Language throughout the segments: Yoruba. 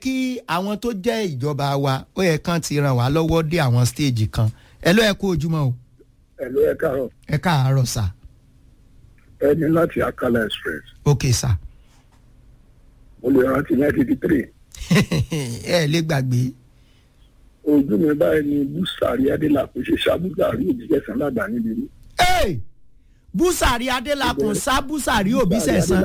kí àwọn tó jẹ́ ìjọba wa ó yẹ kán ti ràn wá lọ́wọ́ dé àwọn stéèjì kan ẹ ló ẹ kú ojúmọ́ o ẹ ló ẹ káàárọ̀ ẹ káàárọ̀ sà ẹni láti Akala express ok sà mo lè rántí nineteen three ẹ lè gbàgbé ojú mi báyìí ni búsàrí adélàpọ̀ ṣe ṣàbúsàrí òbíṣẹ́sán lágbà níbi rí. Hey! búsàrí adélakùn sá búsàrí òbí sẹ̀sán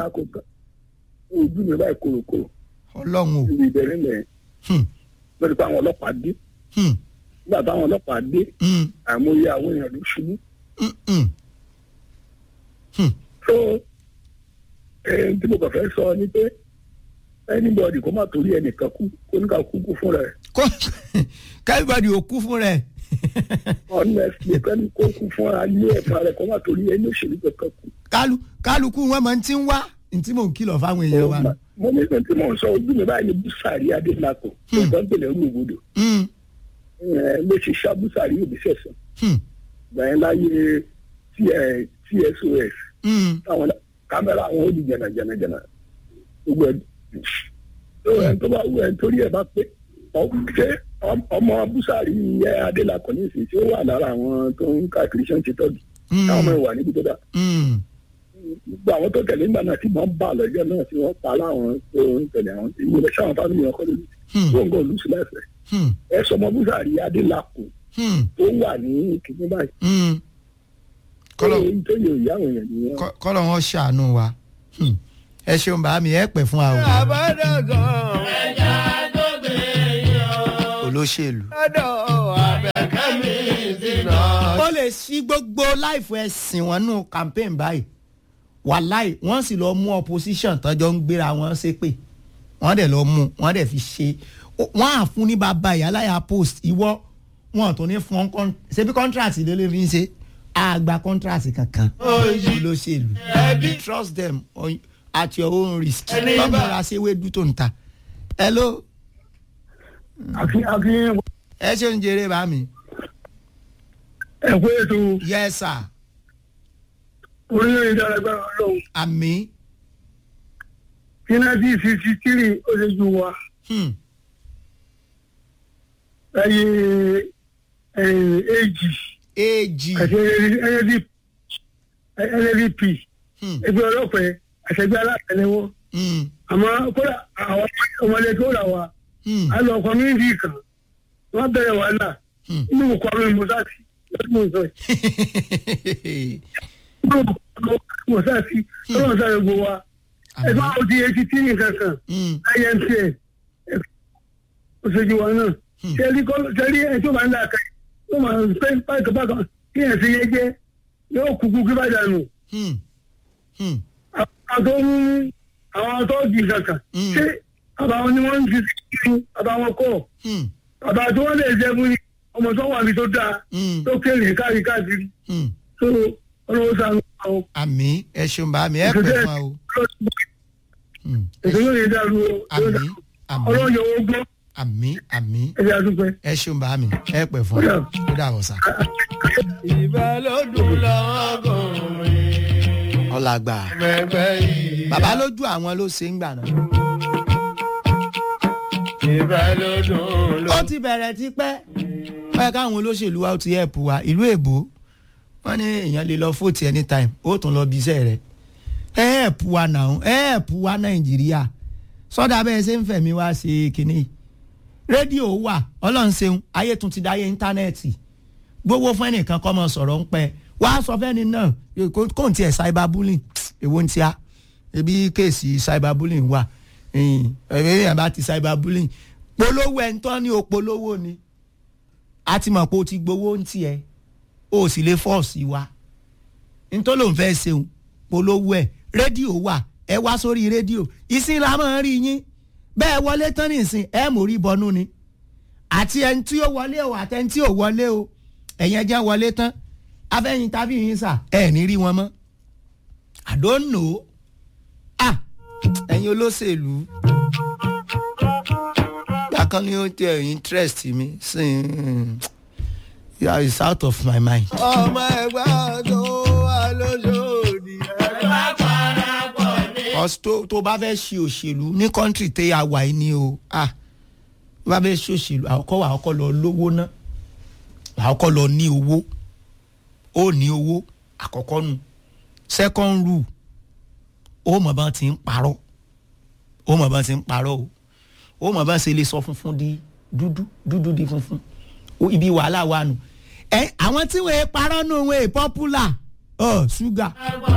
ojú mi báyìí korokoro ọlọ́run o níbi ìbẹ̀rẹ̀ mẹ́rin Hmm, lórí pé àwọn ọlọ́pàá dé hmm, nígbà táwọn ọlọ́pàá dé hmm, àìmọye àwọn èèyàn ló ṣubú. hmm, hmm. Hmm. so ẹni tí mo kàn fẹ́ sọ ni pé anybody kó má torí ẹnìkan kú kó ní ká kú kú fúnra ẹ̀ kó kẹ́rìbọ̀dì ò kú fún rẹ̀ honestly kẹ́ni kó kú fúnra ilé ẹ̀fọn rẹ̀ kó má torí ẹni òṣèlú kankan kú. Kálu- kálukú wọn máa ń ti ń wá ní tí mò ń kìlọ̀ fáwọn èèyàn wa nù. mo ní ìgbà tí mò ń sọ ojú mi báyìí ni búsàrí adélakò tó ń gbẹ̀lẹ̀ rú òbodò Hmm, ló ṣe ṣá búsàrí òbí sẹ̀sán hmm, gbàyẹn láyé tsos hmm. táwọn kámẹ́rà àwọn ó di jẹ̀nàjẹ̀nàjẹ̀nà gbogbo ẹ̀ tó ẹ̀ tó bá wù ẹ̀ torí ẹ̀ bá pé ọ- ṣé ọm- ọmọ búsàrí ẹ adélakò ní ìsìn tí ó wà lára àwọn tó ń káàkiri ṣe ń ṣe tọ́jú táwọn ọmọ ẹ̀ wà níbi tó dáa Hmm. gbogbo àwọn tó tẹ̀lé nígbà náà tí wọ́n bá lọ́jọ́ náà tí wọ́n pa láwọn tó ń tẹ̀lé àwọn tí ìwé sáwọn fámìlì ọkọ lórí Hmm. tó ń gọ́ lùsù láìpẹ́ Hmm. ẹ sọmọ búsàrí adélakò Hmm. tó wà ní kìnní báyìí Hmm. tó kọ́lọ̀ yẹ tó yẹ ìyá àwọn èèyàn nìyẹn. kọ́- kọ́lọ̀ wọn ṣàánú wa Hmm. ẹ ṣeun bá mi ẹ pẹ́ fún wa o àbádọ́gàn ẹja tó gbé yọ olóṣèlú. lọ́dọ̀ abẹ́kẹ́mi sínú. ó lè ṣí gbogbo láìfọ ẹ̀sìn wọn nù campaign báyìí wàláì wọ́n sì lọ mú opposition tọ́jọ́ ń gbéra wọn ṣépè wọ́n dẹ̀ lọ mú wọ́n dẹ̀ fi ṣe ó- wọ́n á fún ní bàbá ìyáláyà post ìwọ wọn tó ní fún ọ́n ṣebí contract ló lè fi ń ṣe àgbà contract kankan olóṣèlú trust them on, at your own risk Ẹni bá- lọ́mọ́ra ṣe wédú tó ń ta hello àfi àfi ẹ ṣe ń jèrè bá mi ẹ̀kọ́ ètò yes sir orílẹ̀-èdè alágbára ọlọ́run àmì kí náà sixty three ó ṣe ju wa hmm. láyé èjì èjì àti NLDP Hmm. ẹgbẹ́ ọlọ́pàá àṣẹgbẹ́ alátẹ̀lẹ́wọ́ Hmm. àmọ́ kódà àwọn ọmọdé tó rà wá Hmm. a lọ kọ́míìnì kan wọ́n bẹ̀rẹ̀ wàhálà Hmm. inú kọ́ mi mọ́sáàsì lọ́dún mọ́ sọ yìí inú kọ́ mi mọ́sáàsì lọ́dún sáré gbogbo wa ẹgbẹ́ àwọn ti etí tí nìkan kan Hmm. imtn oṣooju wa náà ṣẹ́rí ṣẹ́rí ẹ̀ tó máa ń dàka tó máa ń pẹ́ bákan bákan kí ẹ̀ sì yẹ jẹ́ yóò kúkú kí bá dànù Hmm. Hmm. àwọn tó ń àwọn tó di kankan Mm. ṣé àbáwọn ni wọ́n ń fi sí àbáwọn kọ́ Hmm. àbá tí wọ́n lè jẹ́ fún ni ọmọ tó wà ní tó dáa Hmm. tó kéré káàkiri káàkiri Hmm. tó ọlọ́wọ́ sànù àwọn àmì ẹ ṣeun bá mi ẹ pẹ fún wa o Hmm. ètò yóò yẹ dàrú o àmì àmì ọlọ́wọ́ yọ owó gbọ́ àmì àmì ẹ̀jẹ̀ àdúpẹ́. ẹ ṣeun bá mi ẹ pẹ fún wa ó dà wọ sá. ìbálòdùn lọ́gùnrin ọ̀làgbà mẹ́fẹ́ yìí. bàbá lójú àwọn ló ṣe ń gbà náà. ìbálòdùn ó ti bẹ̀rẹ̀ tipẹ́ báyìí káwọn olóṣèlú wa ó ti ẹ̀pù wa ìlú èbó wọ́n ní èèyàn lè lọ fóòtì anytime ó tún lọ bí iṣẹ́ rẹ̀ ẹ ẹ̀pù wa náà ẹ ẹ̀pù wa nàìjíríà sọ́dà bẹ́ẹ̀ ṣe ń fẹ̀mí wá ṣe kínní rédíò wà ọlọ́run ṣeun ayé tún ti dáyé íńtánẹ́ẹ̀tì gbowó fún ẹnìkan kọ́ mọ sọ̀rọ̀ ń pẹ́ wá sọ fẹ́ni náà kó kó n tiẹ̀ cyber bullying èwo ń tíá ebi kéèsì cyber bullying wà ẹ̀yìn ẹ̀yìn bá ti cyber bullying polówó ẹ̀ ń tọ́ ní o polówó ni a ti mọ̀ pé o ti gbowó ń tiẹ̀ o sì lè fọ́ọ̀sì wa nítorí òun fẹ́ ṣeun polówó ẹ̀ rédíò wà ẹ wá sórí rédíò ìsìn la máa ń rí yín bẹ́ẹ̀ wọlé tán nìsín ẹ mò rí bọnú ni àti ẹni tí ó wọlé o àti ẹni tí ò wọlé o ẹ̀yin ẹjẹ́ wọlé tán afẹ́yìn tàbí yín sà ẹ̀ ní rí wọn mọ́ I don't know ah ẹ̀yin olóṣèlú gbàkan ni ó tẹ interest mi sí yeah, it's out of my mind. ọmọ ẹgbẹ́ tó wà lóṣòdì. ẹgbẹ́ parapọ̀ ní. ọ̀sì tó tó bá fẹ́ ṣe òṣèlú ní kọ́ńtì tẹ́ ya wà ní o ah bá bẹ ṣòṣèlú àkọ́kọ́ wà àkọ́kọ́ lọ lówó ná àkọ́kọ́ lọ ní owó ó ní owó àkọ́kọ́ nu second rule ó mọ̀ bá ti ń parọ́ ó mọ̀ bá ti ń parọ́ o ó mọ̀ bá ṣe lè sọ funfun di dúdú dúdú di funfun ó ibi wàhálà wà nù ẹ àwọn tí wọ́n ẹ parọ́ nù wọ́n ẹ popular ọ ṣúgà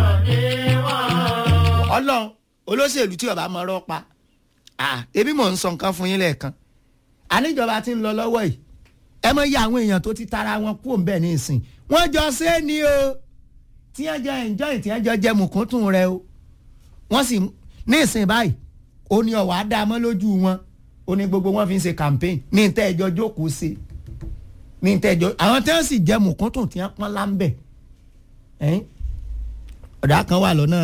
ọlọ́run olóṣèlú tí ọba mọ̀ ọ́rọ́ pa ah ebi mò ń sọ nǹkan fún yín lẹ́ẹ̀kan àníjọba ti ń lọ lọ́wọ́ yìí ẹ mọ̀ iye àwọn èèyàn tó ti tara wọn kú òun bẹ́ẹ̀ ní ìsìn wọ́n jọ ṣe é ní o tí wọ́n jọ enjoy tí wọ́n jọ jẹ mùkúntùn rẹ o wọ́n sì ní ìsìn báyìí ó ní ọ̀wá dá mọ́ lójú wọn ó ní gbogbo wọn fi ń ṣe campaign ní ìtẹ́ ẹjọ́ jókòó ṣe ní ìtẹ́ ẹjọ́ àwọn tí wọ́n sì jẹ mùkúntùn tí wọ́n pọ́n láńbẹ̀ ẹ̀yìn ọ̀dà kan wà lọ́nà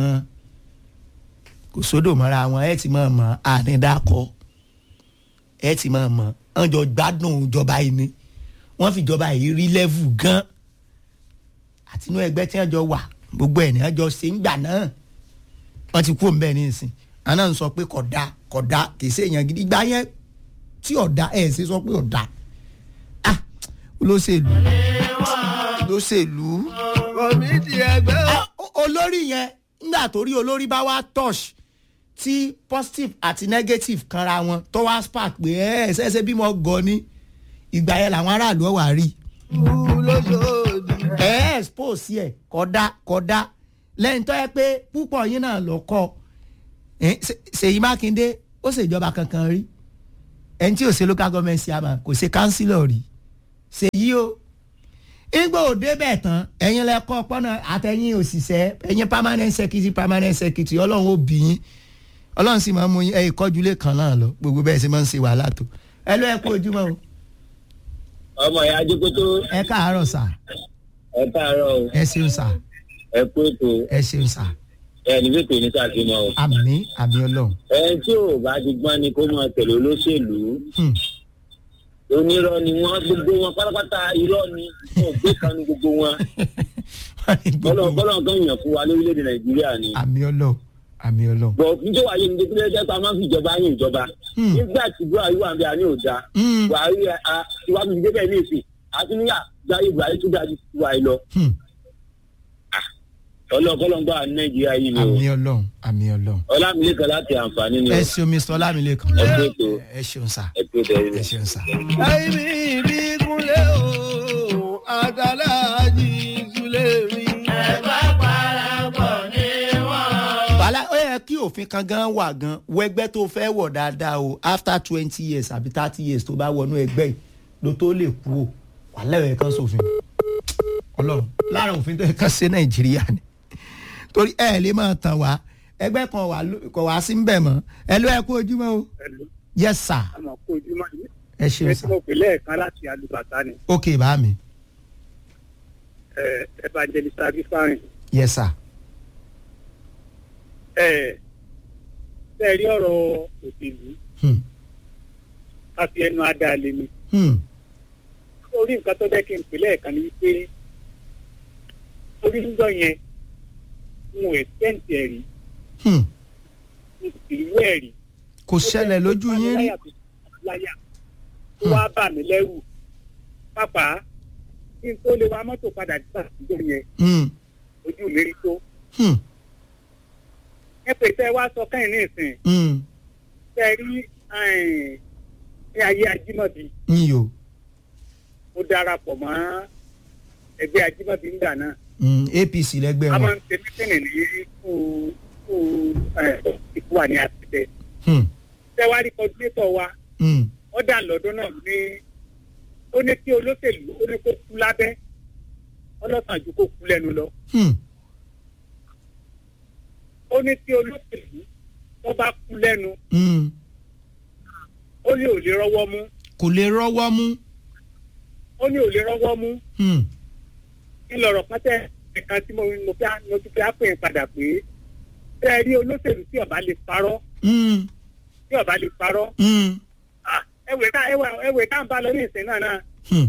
kò sódò mọ́ra wọn ẹ̀ ti máa mọ̀ ànídàkọ ẹ̀ ti máa mọ̀ wọ́n jọ gbádùn ìjọba yìí ni wọ́n fi ìjọba yìí rí lẹ́vù gan àtinú ẹgbẹ́ tí wọ́n jọ wà gbogbo ẹ̀ ní wọ́n jọ ṣe ń gbà náà wọ́n ti kú òǹbẹ̀ ní ìsìn àná ń sọ pé kódà kódà kì í ṣe èèyàn gidi gbá yẹn tí ọ̀dà ẹ̀ ṣe sọ pé ọ̀dà ah olóṣèlú olóṣèlú kọ̀mídì ẹgbẹ́ o. Ah, o- olórí yẹn nígbà tó rí olórí bá wá touch tí positive àti negative kanra wọn tó wá spark pé ẹ ẹ ṣẹṣẹ bímọ gọ ní ìgbà yẹn làwọn aráàlú ọwà rí kú lóṣòdì. ẹ ẹ expose yẹ kódà kódà lẹ́yìn tó yẹ pé púpọ̀ yín náà lọ kọ́ ẹ, Ṣe- Ṣèyí Mákindé ó ṣèjọba kankan rí ẹni tí ò ṣe local government chairman kò ṣe councillor rí Ṣèyí o igbó òde bẹ́ẹ̀ tán ẹ̀yin lẹ́kọ́ pọ́nà àtẹ̀yìn òṣìṣẹ́ ẹ̀yin permanent secretary permanent secretary ọlọ́run ó bì yín ọlọ́run sì máa ń mú yín ẹ̀ ìkọ́júlé kan náà lọ gbogbo bẹ́ẹ̀ sì máa ń ṣe wàhálà tó ẹ ló ẹ kú ojúmọ́ o ọmọ ìyá ajókòtò ẹ káàárọ̀ sà ẹ káàárọ̀ o ẹ ṣeun sà ẹ kú ètò ẹ ṣeun sà ẹ ní fètò ní sàfihàn o. àmì àmì ọlọ́run ẹ tí ò bá ti gbọ́n ni kó máa tẹ̀lé olóṣèlú Hmm. onírọ́ ni wọ́n gbogbo wọn pátápátá irọ́ ni wọn ò gbé kan ní gbogbo wọn Wọ́n ní gbogbo bọ́lọ̀ wọn. bọ́lọ̀ kan yàn fún wa lórílẹ̀‐èdè nàìjíríà ni. àmì ọlọ́run àmì ọlọ́run bọ̀ níjọ́ wáyé ní dókítà ẹgbẹ́ pa máa ń fi ìjọba yín ìjọba Hmm. nígbà tí buhari wà ń bẹ àní òda Hmm. buhari ìwádìí ìdílé bẹ́ẹ̀ ní èsì àti níyà jáde buhari tó dájú sí wa lọ Hmm. ọlọ́kọ́lọ́ ń gbà ní nàìjíríà yìí ni o àmì ọlọ́run àmì ọlọ́run ọlámilẹ́kan láti àǹfààní ni o ẹ ṣeun mr ọlámilékan ẹ kú ètò ẹ ṣeun sà ẹ kú ètò ẹ ṣeun sà. ẹ̀mí ìbí kúnlẹ̀ o àtàlájì ìsúlẹ̀ mi. wàhálà ó yẹ kí òfin kan gan wà gan wọ ẹgbẹ́ tó fẹ́ wọ̀ dáadáa o after twenty years àbí thirty years tó bá wọnú ẹgbẹ́ yìí ló tó lè kú o wàhálà ẹ̀ kan sófin ọlọ́run lára òfin tó yẹ kán ṣe nàìjíríà ni torí ẹ lè máa tàn wá ẹgbẹ́ kan wà ló- kò wá sí ń bẹ̀ mọ́ ẹ ló ẹ kú ojúmọ́ o yes sir àmọ́ kó ojúmọ́ yìí ẹ ṣeun ẹ sir tí mo pè lẹ́ẹ̀kan láti alùbàtà ni ok bá mi ẹ evangelist abifarin yes sir ẹ bẹ́ẹ̀ rí ọ̀rọ̀ òṣèlú hmm. káfí ẹnu adáalé mi Hmm. orí nǹkan tó jẹ́ kí n pè lẹ́ẹ̀kan ni wípé orí níjọ́ yẹn n ò ẹ̀sẹ̀ǹtì ẹ̀rí Hmm. n sì ìlú ẹ̀rí. kò ṣẹlẹ̀ lójú yín rí láyà tó wá bà mí lẹ́rù pápá kí n tó lè wa mọ́tò padà dé àtijọ́ yẹn Hmm. ojú mi rí tó Hmm. ẹ pè tẹ́ wá sọ kẹ́hìn ní ìsìn Hmm. tẹ́ rí ẹ̀ẹ́n, ní ayé ajímọ̀bí yíyó ó darapọ̀ mọ́ ẹgbẹ́ ajímọ̀bí ńgbà náà Hmm. apc lẹ́gbẹ́ a máa wọn ń ṣe mítìnì ní kú kú ìkú wà ní àtẹ̀tẹ̀ Hmm. tẹ́ wá rí kọ́dúnétọ̀ wa Hmm. ó dà lọ́dún náà ní ó ní kí olóṣèlú ó ní kó kú lábẹ́ ọlọ́sàn ju kó kú lẹ́nu lọ Hmm. ó ní kí olóṣèlú tó bá kú lẹ́nu Hmm. ó ní ò lè rọ́wọ́ mú kò lè rọ́wọ́ mú ó ní ò lè rọ́wọ́ mú Hmm. ńlọrọ̀ pátẹ́ ẹ̀ka tí mo mo fi á- mo ti fi á pè é padà pé tẹ́ ẹ rí olóṣèlú tí ọba lè parọ́ Hmm. tí ọba lè parọ́ Hmm. ah, ẹwẹ̀ ká ẹwẹ̀ ẹwẹ̀ ká ń bá lọ ní ìsìn náà náà Hmm.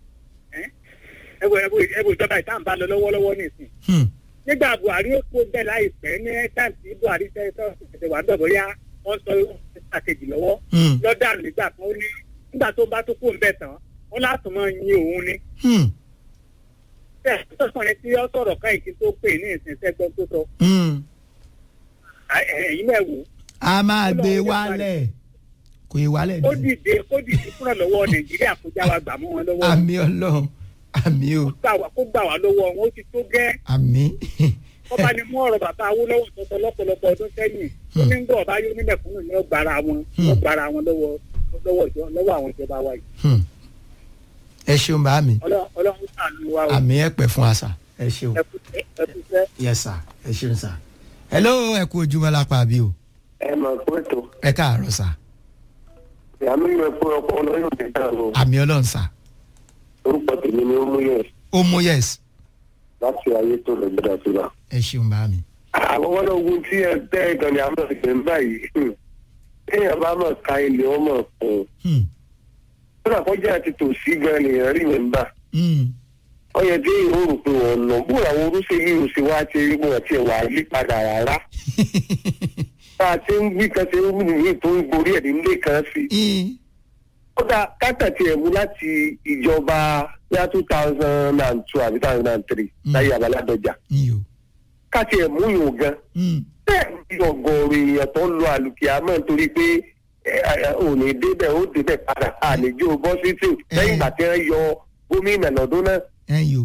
ẹwẹ̀ ẹwẹ̀ ẹwẹ̀ ìjọba ìta ń bá lọ lọ́wọ́lọ́wọ́ ní ìsìn Hmm. nígbà buhari ó kó bẹ́ẹ̀ láìpẹ́ ní táìmù tí buhari tẹ́ tọ́ ẹ̀sẹ̀ wà ń bẹ̀ bóyá wọ́n sọ ìgbà kejì lọ́wọ́ Hmm. lọ́dà nígbà kan ó ní nígbà tó bá tó kó ń bẹ̀ tán wọ́n láti máa yin òun ni. Hmm. bẹ́ẹ̀ sọ̀kan yẹn tí ó sọ̀rọ̀ ká ìkí tó pè ní ìsìn sẹ́gbọ́n tó sọ Hmm. À- ẹ̀yin náà wò a máa gbé Ọlọ́run wálẹ̀ kò í wálẹ̀ ó dé dìde ó dìde fúnra lọ́wọ́ nàìjíríà kó já wa gbà mọ́ wọn lọ́wọ́ àmì ọlọ́run àmì o gbà wá- kó gbà wá lọ́wọ́ wọn ó ti tó gẹ́ àmì wọ́n bá ní mú ọ̀rọ̀ bàbá Awólọ́wọ̀ tó sọ lọ́pọ̀lọpọ̀ ọdún sẹ́yìn ó ní gbọ́ ọba yóò nílẹ̀ fún ìyẹn gbára wọn Hmm. wọ́n gbára wọn lọ́wọ́ lọ́wọ́ ìjọ lọ́wọ́ àwọn ìjọba wa yìí Hmm. ẹ ṣeun bá mi Ọlọ́run- ọlọ́run ṣàánú wa o àmì ẹ pẹ́ fún àṣà ẹ ṣeun ẹ kú ẹ kú sẹ́. yes sir ẹ ṣeun sir hello ẹ kú ojúmọ́ lápá àbí o ẹ mọ̀ pé tó ẹ káàárọ̀ sir ìyá mi yẹ fún ọkọ ọlọ́yọ̀ nígbà wo àmì ọlọ́run sir orúkọ tèmi ni ó mú yẹ ó mú yes láti ayé tó lọ gbọdọ̀ sí wa. ẹ ṣeun bá mi àwọn ọmọdé ogun tí ẹ tẹ́ ẹ̀gàn ni a máa gbé ń báyìí téèyàn bá mọ̀ ká ilé ọmọ fún un Hmm. kódà kọjá àti tòsí gan nìyẹn rí mi ń bà Hmm. ó yẹ kí ìhó rò pé wọn lọ bó làwọn orúṣe yìí ò sí wá ti rí wọn àti ẹwà yí padà rárá bá a ti ń wí kan ṣe ń wí nìyí tó ń gorí ẹ̀ nílé kan sí i Hmm. kódà kákàtì ẹ̀ mú láti ìjọba yá two thousand and two àbí two thousand and three Mm. láyé abaládọjà iyo káàtì ẹ̀ mú yòó gan Hmm. bẹ́ẹ̀ ni ọ̀gọ̀ọ̀rọ̀ èèyàn tó ń lo àlùkìyámọ̀ nítorí pé ẹ, ẹ, ò ní débẹ̀ ó débẹ̀ padà àlejò bọ́sítì lẹ́yìn ìgbà tí wọ́n yọ gómìnà lọ́dún náà ẹ yo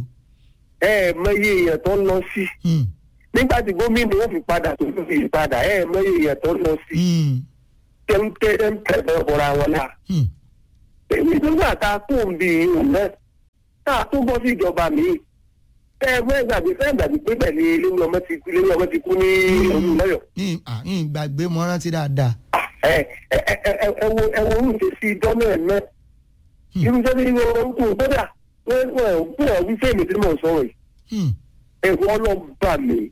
ẹ ẹ mọyì èèyàn tó ń lọ sí Hmm. nígbà tí gómìnà ó fi padà tó fi padà ẹ ẹ mọyì èèyàn tó ń lọ sí Hmm. tẹ́ńtẹ́ tẹ́ńtẹ́ bẹ́ẹ̀ bọ́ra wọn náà Hmm. èmi nígbà tá a kó ń bi ìhùn náà tá a tó bọ́ sí ìjọba mi ẹ ẹ mọ ìgbàgbé fẹ́ ìgbàgbé pé bẹ́ẹ̀ ni ilé ọmọ ti kú ilé ọmọ ti kú ní olùlọ́yọ̀ Hmm. Ah, hmm, gbàgbé mo rántí dáadáa ẹ ẹ ẹ ẹ ẹ wo ẹ wo oúnjẹ sí dọ́nà ẹ̀ náà Hmm. irú sẹ́ni ní orúkọ gbọ́dà wọ́n wọ́n wọ́n wí fẹ́mi tí mo sọ̀rọ̀ yìí Hmm. ẹ̀rọ ọlọ́ba mi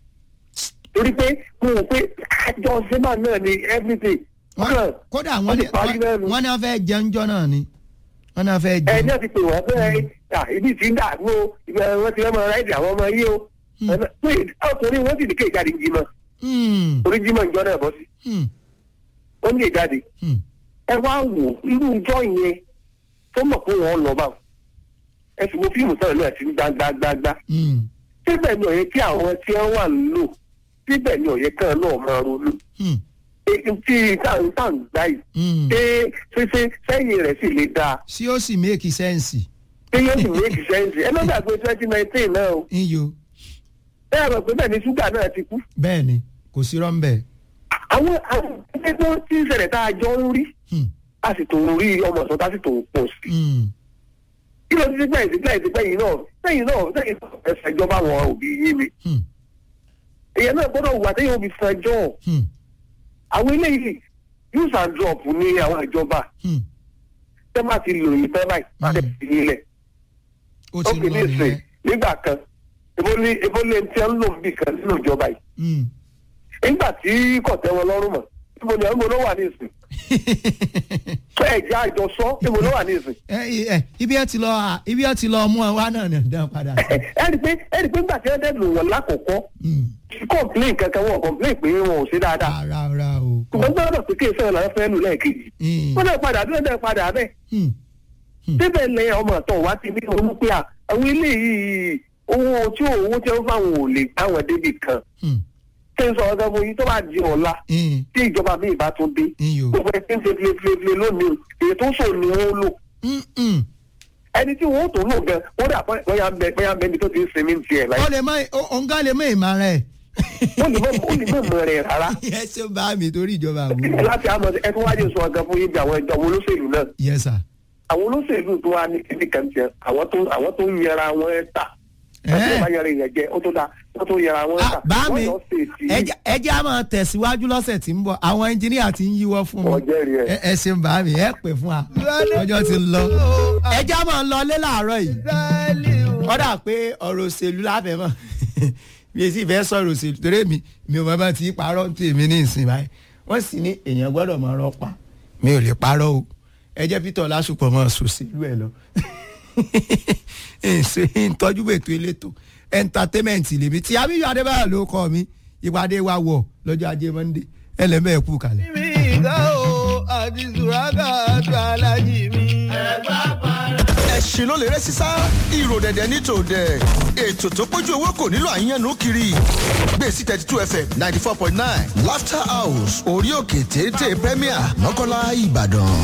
torí pé mo rò pé àjọ sẹ́mà náà ni everything Wọ́n- kàn kódà wọ́n wọ́n ti ní parí náà nù. wọ́n ní wọ́n fẹ́ jẹun jọ náà ni wọ́n ní wọ́n fẹ́ ẹ jẹun. ní àti pé wọ́n fẹ́ à ibi tí ń dà gbó ìgbà wọn ti fẹ́ máa ráìdì àwọn ọmọ yìí o Hmm. Ọ̀nà- pé ọkùnrin wọn sì ní kéèjáde jimá Hmm. orí jimá ìjọ náà bọ́ sí Hmm. ó ní ìjáde Hmm. ẹ wá wò irú ìjọ yẹn tó mọ̀ pé wọ́n lọ báwọn ẹ sì wo fíìmù sọ̀rọ̀ náà ti ń gbágbágbágbá Hmm. síbẹ̀ ni ọ̀yẹ́ kí àwọn tí wọ́n wà ń lò síbẹ̀ ni ọ̀yẹ́ kan náà máa ronú Hmm. Èyí tí táǹtàǹ gbá yìí Hmm. ṣé ṣé ṣé sẹ́yìn rẹ̀ sì lè dáa sí ó sì make sense ṣé yóò sì make sense ẹ má gbàgbé twenty nineteen náà o iyo bẹ́ẹ̀ rẹ̀ pé bẹ́ẹ̀ ni ṣúgà náà ti kú bẹ́ẹ̀ ni kò sí rọ́ńbẹ́. àwọn àwọn ẹgbẹ́ tó ti ń ṣẹlẹ̀ tá a jọ ń rí Hmm. a sì tó ń rí ọmọ ọ̀sán tá a sì tó ń pọ̀ sí Hmm. kí ló ti ṣe gbẹ̀yìn sí gbẹ̀yìn sí gbẹ̀yìn náà gbẹ̀yìn náà gbẹ̀yìn náà ẹsẹ̀ ìjọba àwọn òbí yín mi Hmm. èèyàn náà gbọ́dọ̀ wà téèyàn òbí fẹjọ́ Hmm. àwọn eléyìí use and drop ní àwọn ìjọba Hmm. tẹ́ bá ti lò yìí tẹ́ báyìí má tẹ̀ sí nílẹ̀ ó ó ti fi lọ ní ìsìn nìyẹn. nígbà kan ebólé ebólé tí wọ́n ń lò níbì kan nínú ìjọba yìí Hmm. nígbà tí kò tẹ́ wọn lọ́rùn mọ́ níbo ni ọmọ ló wà ní ìsìn tó ẹ̀jẹ̀ àjọsọ níbo ló wà ní ìsìn ẹ ẹ ibi ẹ ti lọ à- ibi ẹ ti lọ mú ẹ wá náà ní ọdún padà sí. ẹ ẹ rí i pé ẹ rí i pé nígbà tí wọ́n dẹ́ lò wọ́n lákòókò Hmm. complain kankan wọn complain pé wọn ò ṣe dáadáa rárá rárá o. ṣùgbọ́n gbọ́dọ̀ pé kí èso ìlànà fẹ́ lù lẹ́ẹ̀kejì Hmm. wọ́n náà padà bí wọ́n náà padà bẹ́ẹ̀ Hmm. síbẹ̀ lẹ ọmọ àtọ̀ wá ti ní olú pé à, àwọn eléyìí owó tí owó tí wọ́n fáwọn ò lè gbá wọn débi kan Hmm. ṣé ń sọ ọ̀gá fún yín tó bá di ọ̀la Hmm. tí ìjọba míì bá tún dé iyo. gbogbo ẹ̀ tí ń ṣe filefile lónìí èyí tó sọ ni wọ́n lò Hmm. Hmm. ẹni tí wọ́n tó lò gan wọ́n dà bóyá ń bẹ bóyá ń bẹ ibi tó ti ń sinmi ti ẹ̀ láyé ó lè mọ ọ̀ǹgá lè mọ ìmọ̀ rẹ̀. ó lè mọ̀ ó lè mọ̀ mọ̀ rẹ̀ rárá ẹ ṣe bá mi torí ìjọba àbúrò. láti àmọ́ ẹ tún wájú sọ ọ̀gá fún yín bí àwọn ìjọba olóṣèlú náà yes sir. àwọn olóṣèlú tó wá ní kíní kan tiẹ̀ àwọn tó àwọn tó ń yẹra wọn ta Ẹ́. àti ìbá yẹra ìyẹn jẹ ó tó da wọ́n tó yẹra wọn ta Ah, bá mi wọ́n lọ sí èsì ẹjẹ- ẹjẹ á máa tẹ̀síwájú lọ́sẹ̀ tí ń bọ̀ àwọn ẹnjìníà ti ń yíwọ́ fún mi ọjọ́ rí ẹ̀. ẹ ẹ ṣeun bá mi ẹ pè fún wa ọjọ́ ti lọ ẹjẹ á máa lọ lé làárọ̀ yìí Israẹli o. ó dà pé ọ̀rọ̀ òṣèlú láfẹ̀ẹ́ mọ̀ mi ò sì fẹ́ sọ̀rọ̀ òṣèlú torí mi mi ò mọ̀ bá ti parọ́ tèmi ní ìsìn báyìí wọ́n sì ní èèyàn gbọ́dọ̀ mọ̀ ọ̀rọ̀ pa mi ò lè parọ́ o ẹ jẹ́ Peter Ọlásùpọ̀ mọ̀ sòṣèlú ẹ̀ lọ ṣe ìtọ́jú ètò elétò entertainment lèmi tí Abíyọ̀ Adébáyọ̀ ló kọ́ mi ìpàdé wa wọ̀ lọ́jọ́ ajé Monday ẹlẹ́mẹ̀ẹ́kú kalẹ̀. mi ìgbà àti sùrákà àti alájì mi. ẹ̀sìn ló lè rẹ́ sísá ìrò dẹ̀dẹ̀ ní tòdẹ̀ ètò tó pójú owó kò nílò àyànnú kiri gbèsè thirty two fm ninety four point nine laughter house orí òkè téńté premier mọ́kànlá ìbàdàn.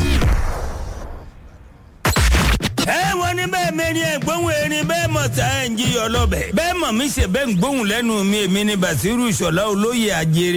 ẹ wọ́n ní bẹ́ẹ̀ mẹ́rin ẹ̀ gbóhùn erin bẹ́ẹ̀ mọ̀ tá ẹ̀ ń jí ọlọ́bẹ̀ bẹ́ẹ̀ mọ̀ mí ṣe bẹ́ẹ̀ ń gbóhùn lẹ́nu mi èmi ni basiru ìṣọ̀lá olóye àjèrè